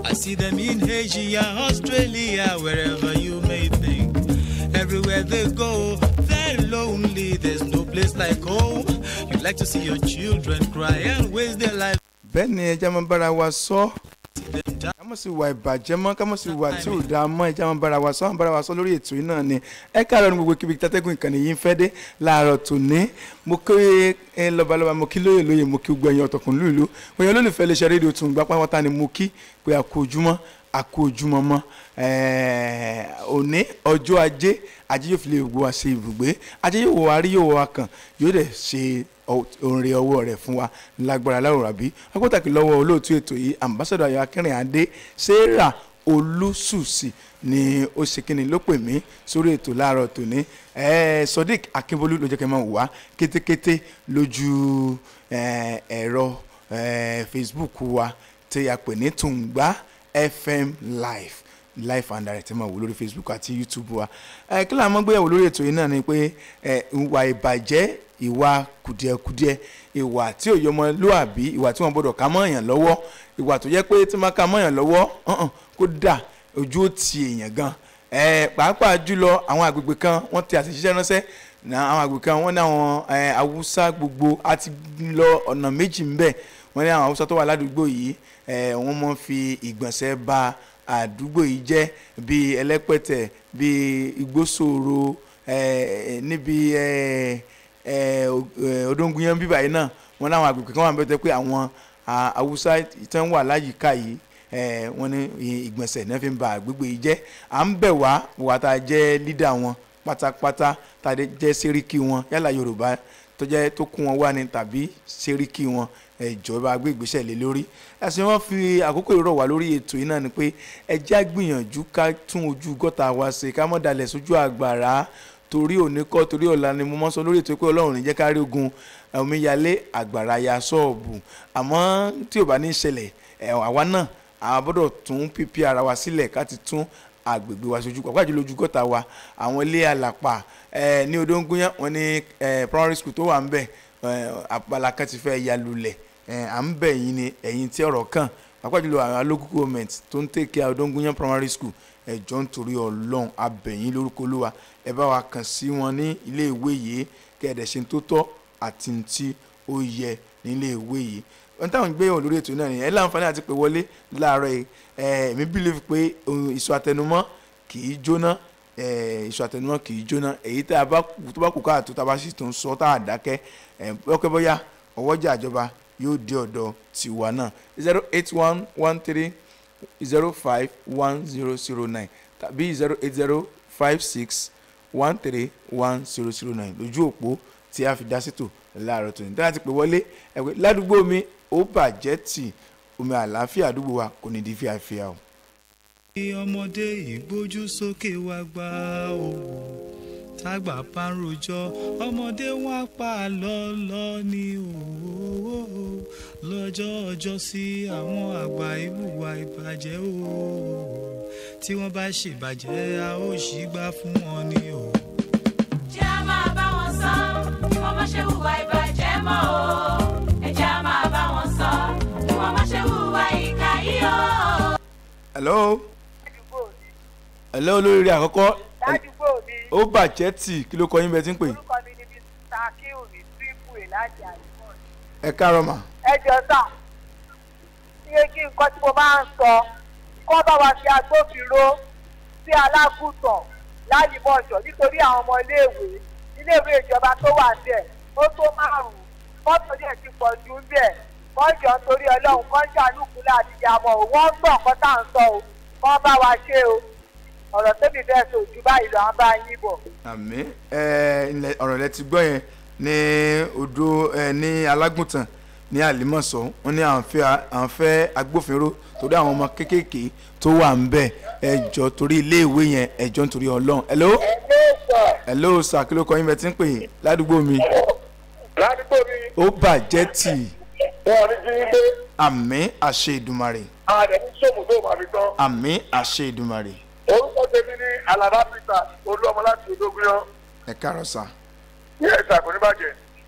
I see them in Asia, Australia, wherever you may think. Everywhere they go, they're lonely. There's no place like home. You like to see your children cry and waste their life. bẹ́ẹ̀ ni ẹja máa bára wa sọ See them die. ká mọ̀ sí wà ìbàjẹ́ mọ́ ká mọ̀ sí wà tí ò dáa mọ́ ẹja máa bára wa sọ àwọn bára wa sọ lórí ètò yìí náà ni ẹ káàárọ̀ ní gbogbo kíbi tátẹ́gùn ìkànnì yìí ń fẹ́ dé láàárọ̀ tòní mo kí ẹ lọ́balọ́ba mo kí lóye lóye mo kí gbogbo ẹ̀yin ọ̀tọ̀kùn lùlù gbogbo ẹ̀yin olólùfẹ́ iléeṣẹ́ rédíò tún gbá pátá ni mo kí pé a kú ojúmọ́ a kú ojúmọ́ mọ́ ẹ̀ẹ́, òní ọjọ́ ajé ajé yóò fi lè gbogbo wa ṣe ibùgbé ajé yóò wọ wa rí yóò wọ wa kàn yóò dẹ̀ ṣe oore ọwọ́ rẹ̀ fún wa lágbára láwùrọ̀ àbí akótàkì lọ́wọ́ olóòtú ètò yìí ambassadọ ayọ̀ akẹ́rìn adé sarah olùsùsì ni ó ṣe kíni ló pè mí sórí ètò láàárọ̀ tòní ẹ̀ẹ́ sodiq akínbólú ló jẹ́ kí n máa wá kétékété lójú ẹ̀ẹ́, ẹ̀rọ ẹ̀ẹ́, facebook wa tí a pè ní tùǹgbà fm live live and direct ẹ máa wò lórí facebook àti youtube wa ẹ kí lóò máa gbéyàwó lórí ètò yìí náà ni pé ẹ ìwà ìbàjẹ́ ìwà kùdìẹ̀kudiẹ ìwà tí ò yọmọlúàbí ìwà tí wọ́n gbọ́dọ̀ ká mọ́yàn lọ́wọ́ ìwà tó jẹ́ pé tí wọ́n ká mọ́yàn lọ́wọ́ ọ̀hún, kó dà ojú ó ti èèyàn gan ẹ pàápàá jùlọ àwọn àgbègbè kan wọ́n ti àtẹ̀jíṣẹ́ ránṣẹ́ na àwọn àgbègbè kan wọ́n ní àwọn ẹ, haúsá gbogbo á ti lọ ọ̀nà méjì ńbẹ̀ wọ́n ní àwọn haúsá tó wà ládùúgbò yìí ẹ, wọ́n mọ̀ fi ìgbọ̀nsẹ̀ ba àdúgbò yìí jẹ́ bíi ẹlẹ́pẹ̀tẹ̀ bíi igbóṣòro ẹ, níbi ẹ, ẹ, o- ẹ, odóńgúnyán bíbá yìí náà wọ́n láwọn àgbègbè kan wà ń bẹ́tẹ̀ pé àwọn à, haúsá tí wọ́n wà láyìíká yìí ẹ, wọ́n ní ì- ìgbọ̀nsẹ̀ náà fi ń ba àgbègbè yìí jẹ́ à ń bẹ̀ wá wà tá a jẹ́ lídà wọn pátápátá tá a jẹ́ sẹ́ríkì wọn yálà yorùbá tó jẹ́ tó kún wọn wá ní tàbí sẹ́ríkì wọn ìjọba gbé ìgbésẹ̀ lé lórí ẹ̀sìn wọn fi àkókò ìrọ̀ wá lórí ètò yìí náà ni pé ẹjẹ́ àgbìyànjú ká tún ojú gọ́tà wa ṣe ká mọ̀ dalẹ̀ sójú àgbàrá torí òní kọ́ torí ọ̀la ni mo mọ́ sọ lórí ètò pé ọlọ́run ní jẹ́ ká rí ogun omíyalé àgbàrá ya sọ́ọ̀bù àmọ́ tí ò bá ní ṣẹlẹ̀ ẹ̀ àwa náà àwa gbọ́dọ̀ tún pípí ara wa sílẹ̀ ká ti tún agbègbè wa sojú pàápàá jùlọ ojú gọ́tà wa àwọn ilé àlàpà ẹ̀ ní odóńgúnyán wọn ní ẹ̀ primary school tó wà ń bẹ̀ ẹ̀ àpàlà kan ti fẹ́ ya lulẹ̀ ẹ̀ à ń bẹ̀ yín ni ẹ̀yin tí ọ̀rọ̀ kàn pàápàá jùlọ àwọn local government tó ń tẹ̀kẹ́ odóńgúnyán primary school ẹ̀jọ̀ nítorí ọlọ́run abẹ̀yìn lórúkọ olúwa ẹ bá wa kàn sí wọn ní ilé ìwé yìí kẹ́ẹ̀dẹ̀ ṣe tó tọ́ àti ní tí ó yẹ ní ilé ìwé yìí ohun táwọn gbé yàn lórí ètò náà nìyẹn ẹ láǹfààní àti pé wọlé láàárọ̀ yìí ẹ èmi believe pé ohun ìsọ àtẹnumọ́ kì í jóná ẹ ìsọ àtẹnumọ́ kì í jóná èyí tá a bá kù tó bá kù káàtó tá a bá sì tún sọ tá a dákẹ́ ẹ lọ́kẹ́ bóyá ọwọ́jà ìjọba yóò dé ọ̀dọ̀ tiwa náà zero eight one one three zero five one zero zero nine tàbí zero eight zero five six one three one zero zero nine lójú òpó tí a fi dá sítò láàárọ̀ tó ní tí a ti pè wọlé ẹ̀wẹ̀ ládùúgbò mi ó bàjẹ́ tì omi àlàáfíà àdúgbò wa kò ní di fíafíà o. Bí ọmọdé ìgbójú sókè wá gbá òwò tágbà bá ń rojọ́ ọmọdé wọn pa lọ́lọ́ ní òwò lọ́jọ́ ọjọ́ sí àwọn àgbà ìwùwà ìbàjẹ́ òwò tí wọ́n bá ṣèbàjẹ́ a ó ṣì gbà fún wọn ní òwò. jẹ́ a máa bá wọn sọ kí wọ́n má ṣe hùwà ìbàjẹ́ mọ́ o ẹ jẹ́ a máa bá wọn sọ kí wọ́n má ṣe hùwà ìkà yìí o. hello ládùúgbò mi hello olóríire àkọ́kọ́ ládùúgbò mi ó bàjẹ́ tì kí ló kọ yín bẹ́ẹ̀ tí ń pè orúkọ mi ni mr akéwì triple a láti àdúgbò ẹ káàárọ̀ mà ẹ jọ sà iye kí nǹkan tí mo máa ń sọ kọ́ bá wa fi agbófinró sí alágùntàn lálìmọ̀jọ̀ nítorí àwọn ọmọ iléèwé iléèwé ìjọba tó wà níbẹ̀ ó tó márùn-ún mọ́tò díẹ̀ ti pọ̀ jù ń bẹ̀ kọ́jọ́ nítorí ọlọ́run kọ́jà lùkúlẹ̀ àtìyàmọ̀ ò wọ́n gbọ́ nǹkan tá à ń sọ o kọ́ bá wa ṣe o ọ̀rọ̀ tóbi bẹ́ẹ̀ sọ ojú báyìí lọ à ń bá yín bọ̀. àmì ẹ ilẹ̀ ọ̀rọ̀ rẹ ti gbọ́ yẹn ní odò ẹ ní alágùntàn ní àlìmọ̀sọ́ wọn ní à ń fẹ́ à ń fẹ́ agbófinró torí àwọn ọmọ kéékèèké tó wà ń bẹ̀ ẹjọ́ torí iléèwé yẹn ẹjọ́ nítorí ọlọ́run hello hello sir kí ló kọ yín bẹ́ẹ̀ tí ń pè é ládùúgbò mi ládùúgbò mi ó bàjẹ́ tì wọn ní jí ilé àmì àṣẹ ìdùmarè àdẹ̀mí sòmù tó máa fi tán. àmì àṣẹ ìdùmarè orúkọ tèmi ní alaba peter olúọmọ láti odógúnyán ẹ káàárọ̀ sà ní ẹ̀sà kò ní bàjẹ́.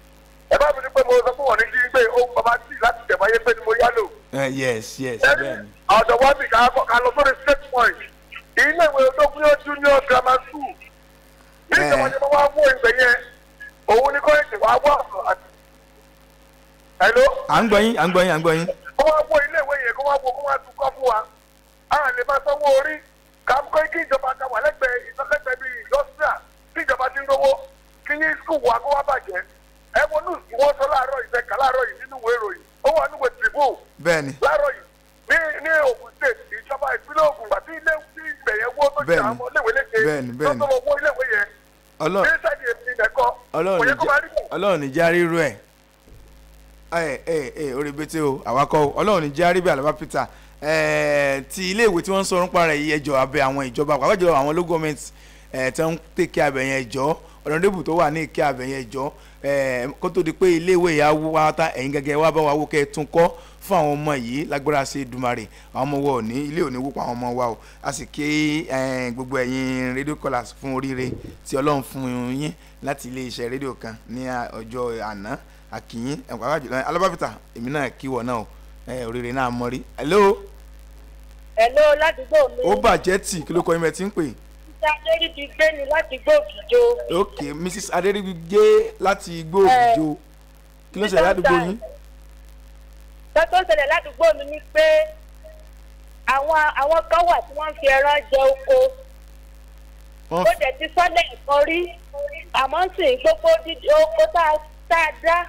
ẹ bá mi ní pé mo sọ fún wọn ní kí n gbé ohun bàbá tí láti tẹ̀ máa yé pé ni mo yá lò. Eh, yes yes ẹni bẹ́ẹ̀ ni ọ̀dọ̀ wá mi ká ká lọ sórí state point ilé ìwé ológun yóò junior grammar school bí Eh. ìjọba ni wọ́n wá wó ìgbẹ́ yẹn òun ni kọ́lẹ́jì wá wọ́ ọ̀sán àti. hello à ń gbọ́ yín à ń gbọ́ yín à ń gbọ́ yín kó wá wó ilé ìwé yẹn kó wá wó kó wá tún kọ́ fún wa a lè máa sanwó orí ká kó kí ìjọba ká wà lẹ́gbẹ̀ẹ́ ìsọlẹ́gbẹ̀ẹ́ bíi industria tí ìjọba ti ń rówó kí ní skul wa kó wá bàjẹ́ ẹ wo ní ìwọ́n sọ láàárọ̀ yìí fẹ́ kà láàárọ̀ yìí nínú ìwé ìròyìn ó wà nínú ìwé tribune bẹ́ẹ̀ ni láàárọ̀ yìí ní ní Ògùn state ìjọba ìpínlẹ̀ Ògùn àti ilé tí ìgbẹ̀ yẹn wó tó ṣe Bẹ́ẹ̀ni. àwọn iléèwé léṣe Bẹ́ẹ̀ni, bẹ́ẹ̀ni. tó tó wọ iléèwé yẹn ọlọ́run ní sáàdì èmi nìkan ọlọ́run kò ní yẹ kó máa rí jẹ́ bẹ́ẹ̀. ọlọ́run ní járí rú ẹ̀ ẹ ẹ ẹ orí bété o àwakọ̀ o ọlọ́run ní járí bí àlọ́bá peter ẹ ti iléèwé tí wọ́n ń sọ nípa rẹ̀ yìí ẹjọ́ abẹ àwọn ìjọba pàápàá jùlọ àwọn local government ẹ tí wọ́n ń tèké abẹ yẹn ẹjọ́ ọ̀nàdébù tó wà ní ìké abẹ yẹn ẹjọ́ ẹ kó tó di pé iléèwé yà wú wá tá ẹ̀yin gẹ́gẹ́ wá bá wa wó kẹ́ ẹ tún kọ́ fún àwọn ọmọ yìí lágbára sí Èdùmàrè àwọn ọmọ wa ò ní ilé ò ní wúpa àwọn ọmọ wa o a sì ké ẹ, gbogbo ẹ̀yin rédíò callers fún oríire tí Ọlọ́run fún yín láti ilé iṣẹ́ rédíò kan ní à- ọjọ́ àná àkìyín ẹ̀kọ́ àjùlọ alábàbìtà èmi náà kí wọ̀ náà o ẹ, oríire náà mọ́ rí hello Hello ládùúgbò mi. ó bàjẹ́ tì kí ló kọ́ ẹ̀mẹ́ tí ń pè Ìjà lérí ti gbé ni láti gbòkìjọ. ok mrs adérígbé láti igbó òjò kí ló ṣẹlẹ̀ ládùúgbò yín Tọ́tọ́ ṣẹlẹ̀ ládùúgbò mi ni pé àwọn àwọn kan wà tí wọ́n ń fi ẹran jẹ oko. wọ́n Ó dẹ̀ ti sọ́lẹ̀ ẹ̀kan rí. Àmọ́ sì ń gbogbo dídí oko tá a tá a dá.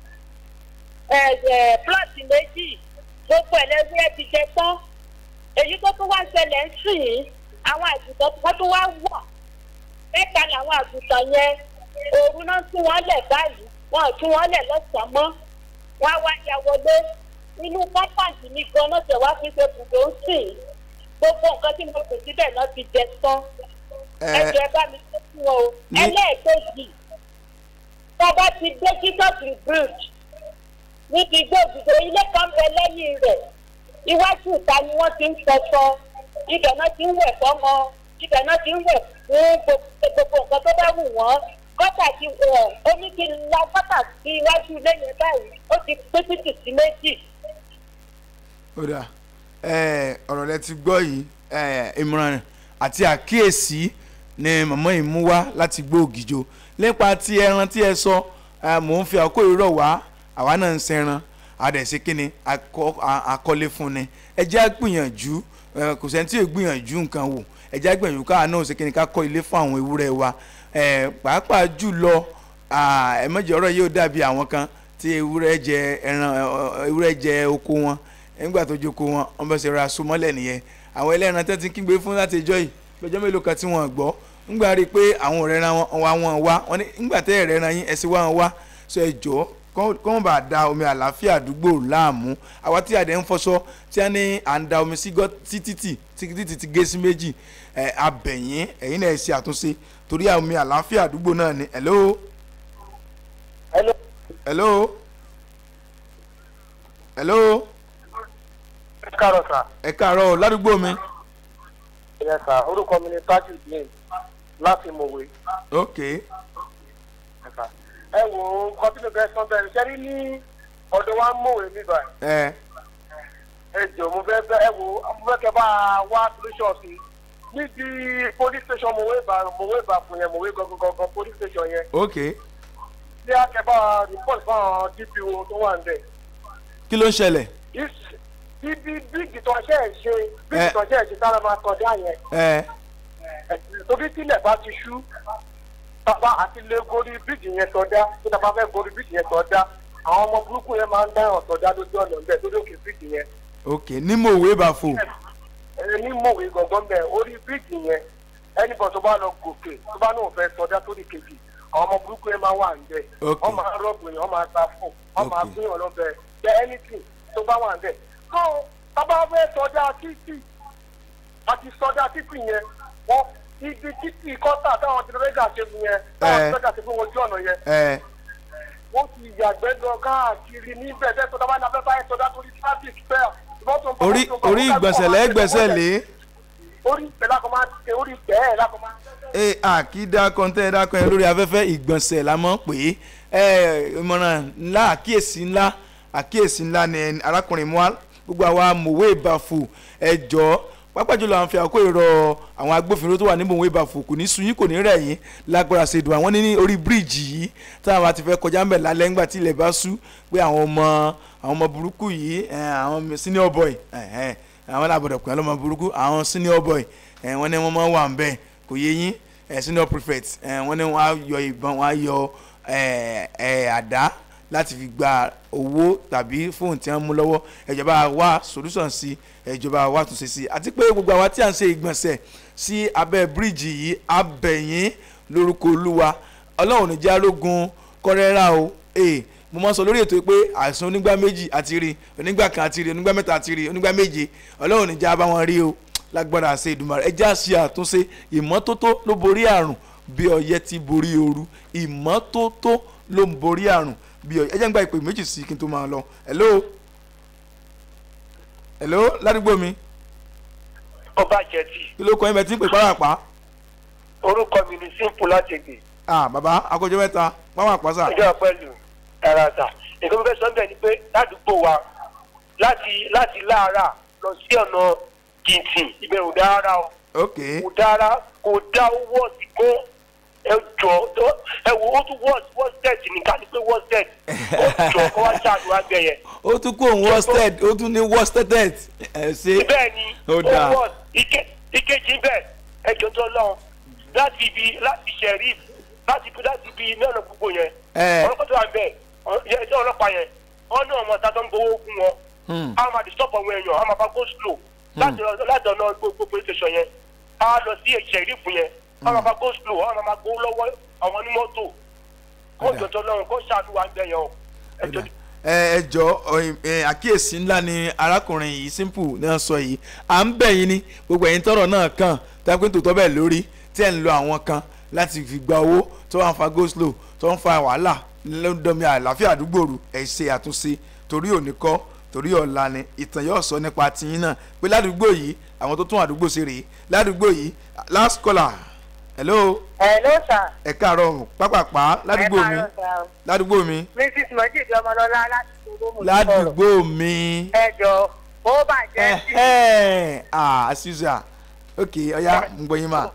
Ẹ̀ẹ̀ plọ̀tì méjì gbogbo ẹ̀lẹ́gbẹ́ ẹ̀ ti jẹ tán. Èyí tó tún wá ṣẹlẹ̀ ń sìn yín. Àwọn àgùntàn wọ́n tún wá wọ̀. Mẹ́ta làwọn àgùntàn yẹn. Òru náà tún wọ́n lẹ̀ báyìí. Wọ́n ò tún wọ́n lẹ̀ lọ́sàn-án mọ́ wá wá ya wọlé inú pápáǹtì mi gan náà tẹ̀ wá fi ṣe bùdó ń sìn gbogbo nǹkan tí mo pè síbẹ̀ náà ti jẹ tán ẹ ẹjọ́ ẹ bá mi ṣe fún wọn o ní- ẹlẹ́ẹ̀kejì tó bá ti dé jesus bridge níbi gbòòdùdó ilé kan bẹ lẹ́yìn rẹ̀ iwájú ìta ni wọ́n ti ń fẹsọ ibẹ̀ náà ti ń wẹ̀ fọ́mọ ibẹ̀ náà ti ń wẹ̀ fún gbogbo gbogbo nǹkan tó bá wù wọ́n gọ́tà ti wọ̀ omi ti la gọ́tà sí iwájú ilé yẹn báyìí ó ti pín títì sí méjì. ó dà ẹ ọ̀rọ̀ rẹ ti gbọ́ yìí ẹ ìmọ̀ràn àti àkíyèsí ni màmá yìí mú wá láti gbó ògìjò nípa ti ẹran tí ẹ sọ ẹ, mò ń fi àkókò ìrọ̀ wá àwa náà ń sẹran àdẹ̀sí kínni akọ- a- akọ́lé fún ni ẹ jẹ́ á gbìyànjú ẹ, kò sẹ́ni tí yóò gbìyànjú nǹkan wò ẹ jẹ́ á gbìyànjú káà náà ṣe kínni ká kọ́ ilé fún àwọn ewúrẹ́ wa ẹ, pàápàá jùlọ ẹ mọ̀jẹ̀ ọ̀rọ̀ yóò dàbí àwọn kan tí ewúrẹ́ jẹ ẹran ẹ, ọ, ewúrẹ́ jẹ oko wọn nígbà tó jókòó wọn wọn bẹ ṣe ra aṣọ mọ́lẹ̀ nìyẹn àwọn ẹlẹ́ran tẹ́ ti kígbe fún láti ìjọ yìí lọ́jọ́ mélòó kan tí wọ́n gbọ́ ńgbà rí i pé àwọn ọ̀rẹ́ ra wọn wá wọn wá wọn ní ńgbà tẹ́ ẹ̀rẹ́ ra yín ẹ sì wá wọn wá sọ ẹ jọ kọ́ bá da omi àlàáfíà àdúgbò láàmú àwa tí àdé ń fọṣọ tí a ní à ń da omi sí gọ́- sí títì tí títì ti gé sí méjì ẹ abẹ̀yìn ẹ̀yin náà ẹ ṣe àtúnṣe torí omi àlàáfíà àdúgbò náà ni hello Hello. hello hello ẹ káàárọ̀ sà. ẹ káàárọ̀ ládùúgbò mi ẹ sà orúkọ mi ni tajudeen láti mòwe. ok ẹ wo nǹkan tí mo fẹ́ sọ bẹ́ẹ̀ ṣẹ́rí ní ọ̀dọ̀ wa mòwe mi báyìí. ẹ ẹ jọ mo fẹ́ bẹ́ ẹ wo mo fẹ́ kẹ́ bá a wá solution sí níbi police station mòwe bá mòwe bá fún yẹn mòwe gangan gangan police station yẹn ok bí a kẹ́ bá a report fún àwọn dpo tó wà ń bẹ̀. kí ló ń ṣẹlẹ̀ Is- ibi bíìgì tó ṣe é ṣe bíìgì Eh. tó ṣe é ṣe tára máa kọjá yẹn ẹ torí tílẹ̀ bá ti ṣú bàbá àti lè gorí bíìgì yẹn sọdá tó tàbá fẹ́ gorí bíìgì yẹn sọdá àwọn ọmọ burúkú yẹn máa ń dáhùn sọdá lójú ọ̀nà ńbẹ tó lókè bíìgì yẹn ok ní mòwe bá fò ní mòwe gangan bẹ orí bíìgì yẹn ẹnìkan tó bá lọ gòkè tó bá náà fẹ́ sọdá tó ní kejì àwọn ọmọ burúkú yẹn máa wà ńbẹ Ok. wọ́n máa rọ́ọ̀bù yẹn wọ́n máa ta fún wọ́n máa Ok. gbìyànjú lọ́bẹ̀ jẹ́ anything tó bá wà ńbẹ. tó bàbá fẹ́ sọdá títì àti sọdá títì yẹn wọ́n ibi títì kọ́tà táwọn tìrẹ́gà ṣe fún yẹn táwọn Eh. tìrẹ́gà ṣe fún ojú ọ̀nà yẹn ẹ wọ́n ti yàgbẹ́ lọ káàkiri níbẹ̀ bẹ́ẹ̀ sọdá bá ní abẹ́ báyìí sọdá torí traffic bẹ́ẹ̀ mọ́tò ń bọ̀, orí mọ́tò ń bọ̀, orí mọ́tò ń bọ̀, ìgbọ̀nsẹ̀ lẹ́gbẹ̀sẹ̀ lé orí ìpẹ́ lákọ̀ máa ṣe orí ìpẹ́ ẹ̀ lákọ̀ máa ẹ àkídá kọ́ńtẹ́ dákọ́ ẹ lórí afẹ́fẹ́ ìgbọ̀nsẹ̀ la mọ̀ pé ẹ, ìmọ̀ràn ńlá àkíyèsí ńlá àkíyèsí ńlá ni ẹni- arákùnrin mu wá gbogbo àwa mòwe ìbàfò ẹ jọ̀ọ́ pápá jùlọ àwọn fi àkókò ìrọ̀ àwọn agbófinró tó wà ní mòwe ìbàfò kò ní sun yín kò ní rẹ̀ yín lágbára ṣèdùn àwọn ní orí bíríìjì yìí táwọn bá ti fẹ́ kọjá ńbẹ̀ lálẹ́ ńgbà tí ilẹ̀ bá sú pé àwọn ọmọ àwọn ọmọ burúkú yìí ẹ, àwọn senior boy ẹ, ẹ, àwọn làbọ̀dọ̀ pé ọlọ́mọ burúkú àwọn senior boy ẹ, wọ́n ní wọ́n máa wà ńbẹ̀ kò yé yín ẹ, senior prefect ẹ, wọ́n ní wọ́n á yọ ìbọn wọ́n á yọ ẹ, ẹ, àdá láti fi gba owó tàbí fóònù tí wọ́n mú lọ́wọ́ ìjọba wa solution sí ìjọba wa túnṣe sí àti pé gbogbo àwa tí à ń ṣe ìgbọ̀nsẹ̀ sí abẹ́ bíríìjì yìí abẹ̀yìn lórúkọ olúwa ọlọ́run ní jẹ́ arógun kọ́rẹ́rà o ee mo máa ń sọ lórí ètò yìí pé àìsàn onígbà méjì àti rí onígbà kan àti rí onígbà mẹ́ta àti rí onígbà méje ọlọ́run ní jẹ́ abáwọn rí o lágbára àṣẹ ìdùmarè ẹ jẹ́ àṣẹ àtúnṣe ìmọ́tótó ló borí àrùn bí ọyẹ́ ti borí ooru ìmọ́tótó ló ń borí àrùn bí ọyẹ́ ẹ jẹ́ ń gba ìpè méjì sí kí n tó máa lọ hello hello ládùúgbò mi ọba jẹ̀dí kí ló kọ́ ẹ bẹ tí ń pè pàápàá orúkọ mi ni simple láti gbè ah bàbá akọjọ mẹ́ta pàápàá sà ẹjọ́ pẹ̀lú ẹ̀rọ̀dà nǹkan tó fẹ́ sọ bẹ́ẹ̀ ni pé ládùúgbò wa láti láti láàárà lọ sí ọ̀nà kìntìn ibẹ̀ ò dára o ok kò dára kò dá owó ọ̀sì kó ẹ jọ ẹ wo ó tún wọ́ọ̀sì wọ́ọ̀sì nìkan ni pé wọ́ọ̀sì ó jọ kó wá ṣàánú àgbẹ̀ yẹn ó tún kó òun worsted ó tún ní worsted ẹ ṣe bẹ́ẹ̀ ni Ó dáa. wọ́ọ̀sì ike ìkejì bẹ́ẹ̀ ẹjọ́ tó lọ́wọ́ láti ibi láti sheriff láti ibi láti ibi mẹ́rin gbogbo yẹn ẹ ọlọ́pàá tó wà ń bẹ̀ ẹjọ́ ọlọ́pàá yẹn wọ́n ní ọmọ ọ̀tá tó ń gbowó fún wọn Hmm. a máa disturb àwọn èèyàn a máa bá go slow láti lọ- láti ọ̀nà gbogbo police station yẹn a lọ sí sheriff yẹn a máa bá go slow a máa gbowó lọ́wọ́ àwọn onímọ́tò kó Ó dáa. jọjọ lọ́run kó ṣàánú wa ń bẹ̀ yẹn o ẹjọ́ ẹ ẹ jọ ọ, ẹ, àkíyèsí ńlá ni arákùnrin yìí simple náà sọ yìí à ń bẹ̀ yín ní gbogbo ẹ̀yin tọrọ náà kàn tẹ́kùn tó tọ́ bẹ́ẹ̀ lórí tí ẹ̀ ń lo àwọn kan láti fi gba owó tó wà ń fa go slow tó ń fa wàhálà lọ́dọ̀mí àlàáfíà àdúgbò rù ẹ̀ ṣe àtúnṣe torí òní kọ́ torí ọ̀la ni ìtàn yóò sọ nípa tiyín náà pé ládùúgbò yìí àwọn tó tún àdúgbò ṣe rèé ládùúgbò yìí last caller hello ẹ ló sà. ẹ káàárọ̀ pápápá ládùúgbò mi ládùúgbò mi mrs mojid ọmọlọlá láti olómù ládùúgbò mi ẹ jọ ó bàjẹ́ sí ẹhẹ́n ah suza ok ọya ń gbọ́ yín mà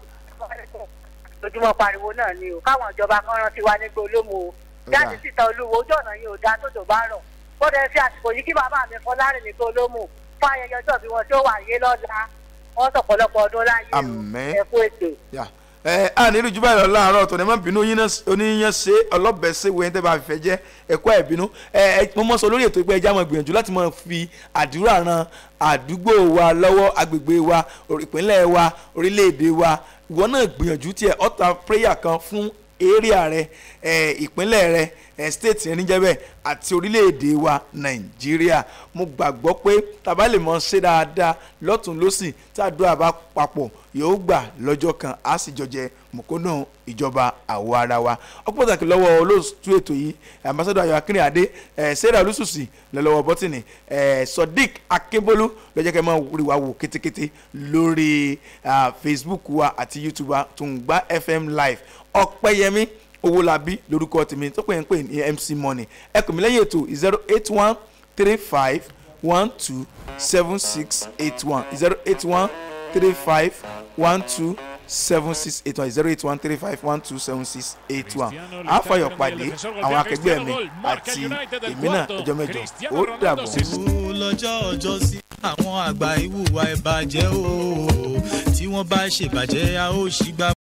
lójúmọ́ pariwo náà ni o káwọn ìjọba kan rántí wa nígbà olómù o jáde síta olúwo ojú ọ̀nà yìí ò dáa tó tó bá rọ̀ ó dẹ̀ fi àsìkò yìí kí bàbá mi fọlárìn nígbà olómù fún ayẹyẹ ọjọ́ bí wọn tó wà yé lọ́la wọ́n sọ̀pọ̀lọpọ̀ ọdún láyé o Àmín. ẹ kú ètò. yà ẹ a nílùú jùbọ́ ìlọ láàárọ̀ tó ní má bínú yín náà oníyàn ṣe ọlọ́bẹ̀ ṣe wo ẹni tẹ́ bá fẹ́ jẹ́ ẹ̀kọ́ ẹ̀ bínú ẹ ẹ mo mọ̀ sọ lórí ètò ìpẹ́ ẹja máa gbìyànjú láti máa fi àdúrà ran àdúgbò wa lọ́wọ́ agbègbè wa orí- ìpínlẹ̀ wa orílẹ̀-èdè wa ìwọ náà gbìyànjú tiẹ̀ ọ̀tá prayer kan fún area rẹ ẹ ìpínlẹ̀ rẹ ẹ state yẹn níjẹ́ bẹ́ẹ̀ àti orílẹ̀-èdè wa nàìjíríà mo gbàgbọ́ pé tàbá lè mọ ṣe dáadáa lọ́tún lọ́sìn tí àdúrà bá papọ̀ yóò gbà lọ́jọ́ kan á sì jọjẹ mọ̀kónà ìjọba àwọ̀ ara wa ọ̀pọ̀ pàtàkì lọ́wọ́ olóòtú ètò yìí ambassadọ ayọ̀ akínrìnàdé ẹ̀ sarah olùsùsì lọ́lọ́wọ́ bọ́tìnì ẹ̀ sodiq akínbólú lọ́jọ́ kẹ́ máa rí wa wò kétékété lórí ah, facebook wa àti youtube wa tùǹgbà fm live ọ̀pẹ́yẹmí owólabí lórúkọ tèmi tó pè ń pè ní mc money ẹ kò mí lẹ́yìn ètò zero eight one three five one two seven six eight one zero eight one three five one two seven six eight one zero eight one three five one two seven six eight one àfàyọ̀ pàdé àwọn akẹgbẹ́ mi àti èmi náà ọjọ́ mẹ́jọ ó dàbọ̀. ó lọ́jọ́ ọjọ́ sí àwọn àgbà ìwùwà ìbàjẹ́ o tí wọ́n bá ṣèbàjẹ́ a ó ṣì gbà